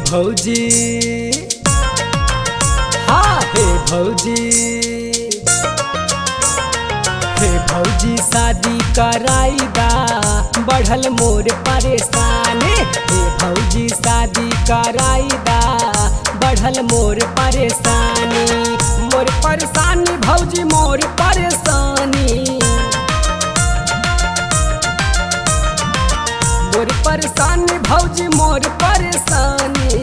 भौजी हाँ हे भौजी हे भौजी शादी कराईदा बढ़ल मोर परेशानी हे भौजी शादी कराईदा बढ़ल मोर परेशानी मोर परेशानी भौजी मोर परेशानी मोर परेशानी भौजी मोर परेशानी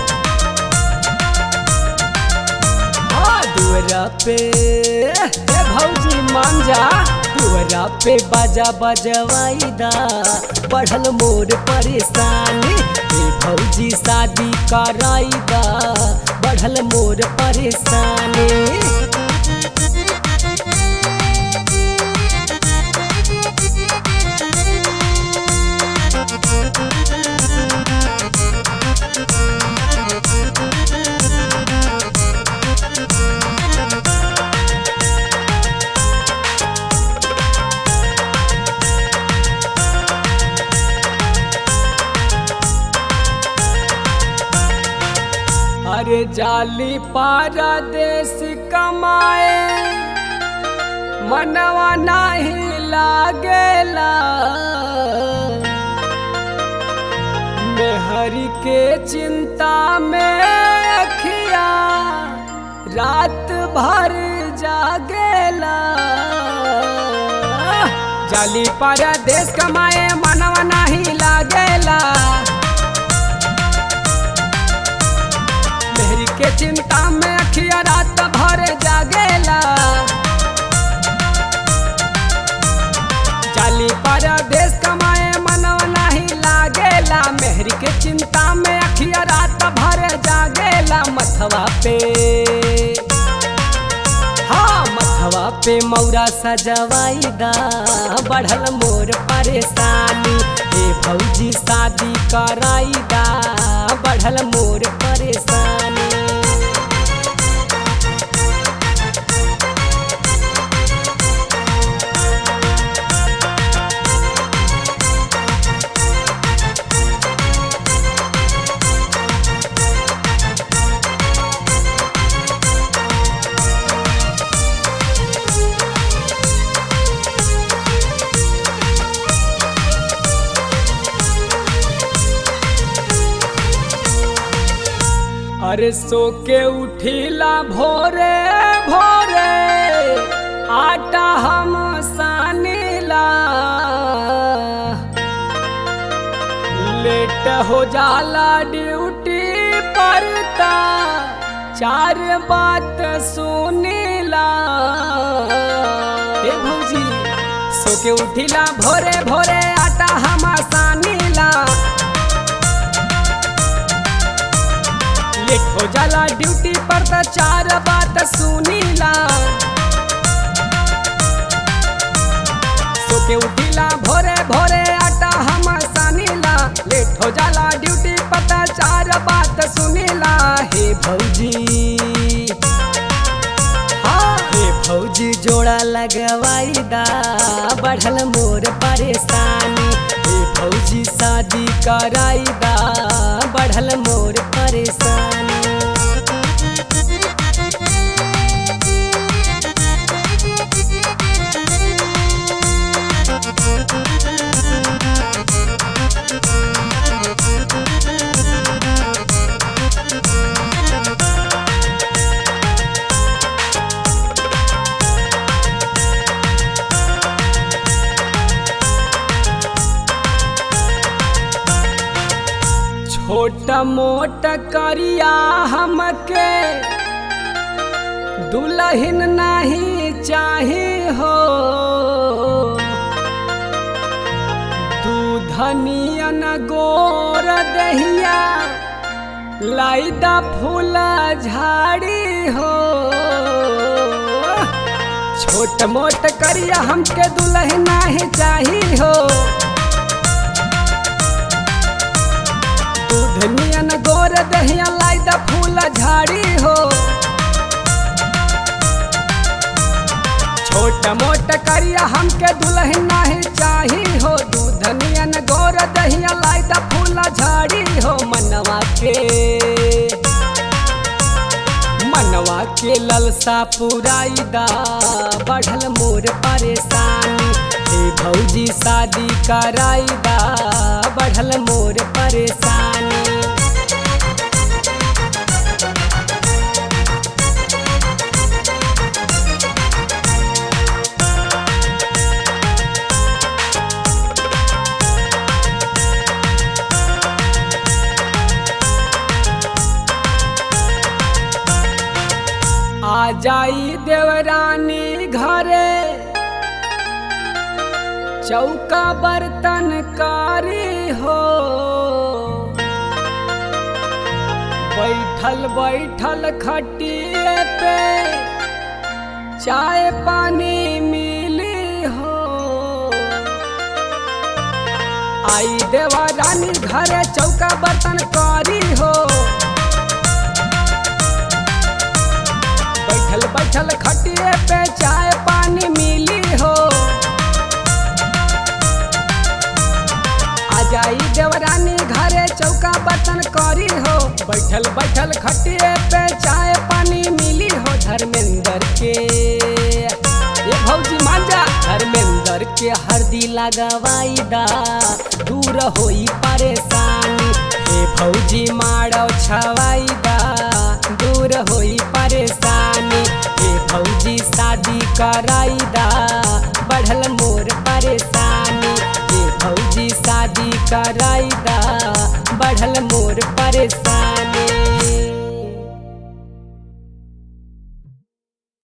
हाँ दुअरा पे हे भौजी मान जा दुअरा पे बाजा बजवाईदा बढ़ल मोर परेशानी हे भौजी शादी कराईदा बढ़ल मोर परेशानी अरे जाली पारा देश कमाए मनवा नाही लागेला मेहरी के चिंता में अखिया रात भर जागेला जाली पारा देश कमाए मनवा नाही लागेला मेहरी के चिंता में अखिया रात भर जागेला जाली पर देश कमाए मनव नहीं लागेला मेहरी के चिंता में अखिया रात भर जागेला मथवा पे हाँ मथवा पे मौरा सजवाईदा बढ़ल मोर परेशानी हे भौजी शादी कराईदा बढ़ल मोर परेशानी अरे सो के उठिला भोरे भोरे आटा हम सानीला लेट हो जाला ड्यूटी परता चार बात सुनीला ए भौजी सो के उठिला भोरे भोरे आटा हम सानीला लेट हो जाला ड्यूटी पर त चार बात सुनीला सो के उठिला भोरे भोरे आटा हम सानीला लेट हो जाला ड्यूटी पर त चार बात सुनीला हे भौजी हाँ हे भौजी जोड़ा लगवाईदा बढ़ल मोर परेशानी हे भौजी शादी कराईदा बढ़ल मोर परेशानी छोट मोट करिया हमके दुल्हन नहीं चाही हो दूधनियन गोर दहिया लाइदा फूल झाड़ी हो छोट मोट करिया हमके दुल्हन नहीं चाही हो दूधनियन गोर दहिया लाई द फूल झाड़ी हो छोट मोट करिया हमके दुल्हन नाही चाही हो दूध नियन गोर दहिया लाई द फूला झाड़ी हो मनवा के मनवा के ललसा पुराई दा बढ़ल मोर परेशानी हे भौजी शादी कराई दा बढ़ल मोर परेशानी आ जाई देवरानी घरे चौका बर्तन कारी हो बैठल बैठल खटिए पे चाय पानी मिली हो आई देवरानी घरे चौका बर्तन कारी हो बैठल बैठल खटिए पे चाय पानी मिली हो आ जाई देवरानी घरे चौका बर्तन करी हो बैठल बैठल खटिए पे चाय पानी मिली हो धर्मेंद्र के ये भौजी मांजा धर्मेंद्र के हरदी लगवाई दा दूर होई परेशानी हे भौजी मारो छवाई दा दूर होई परेशानी हे भौजी शादी कराई दा बढ़ल मोर परेशानी हे भौजी शादी कराई दा बढ़ल मोर परेशानी